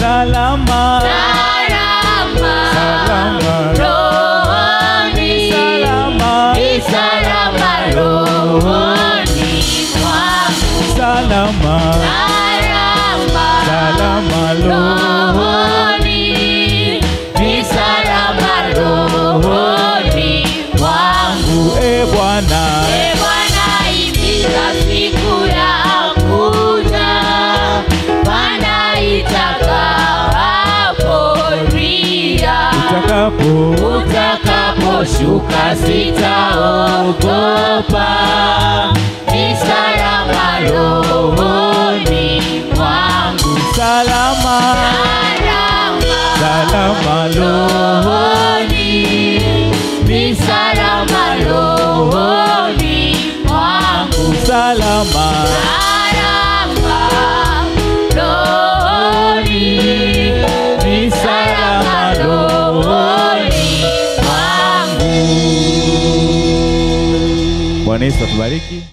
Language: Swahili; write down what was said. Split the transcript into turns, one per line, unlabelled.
salama
salama
Salama.
rohoni
salama
ni salama rohoni mwangu
salama
salama
salama
rohoni ni salama rohoni mwangu
e Bwana
E Bwana imiza siku ya kuja, Bwana itakaporia,
utakapo
utakaposhuka sitaogopa, ni salama rohoni mwangu,
salama
salama
salama lo
rohoni, ni salama rohoni mwangu.
salama
Salama rohoni,
ni salama lo
rohoni mwangu.
Bwana Yesu atubariki